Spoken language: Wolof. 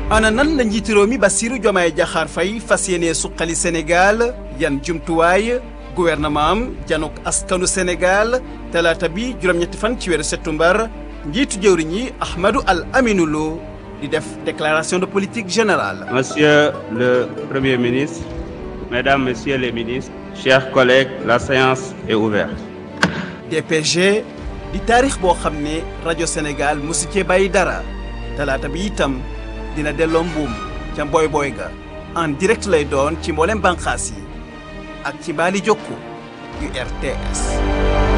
ana nan la njiitu réew mi Bassirou Diomaye Diakhar Faye fas yéene suqali Sénégal yan jumtuwaay gouvernement am janok askanu Sénégal talaata bi juróom-ñetti fan ci weeru septembre njiitu jëwriñ yi Ahmadou Al Aminou Lo di def déclaration de politique générale. Monsieur le Premier ministre, Mesdames, Messieurs les ministres, chers collègues, la séance est ouverte. DPG di taarix boo xam ne rajo Sénégal mosu cee bàyyi dara talaata bi itam dina delloo mbuum ca mboy boy ga en direct lay doon ci mboolem bànqaas yi ak ci mbaali jokku yu RTS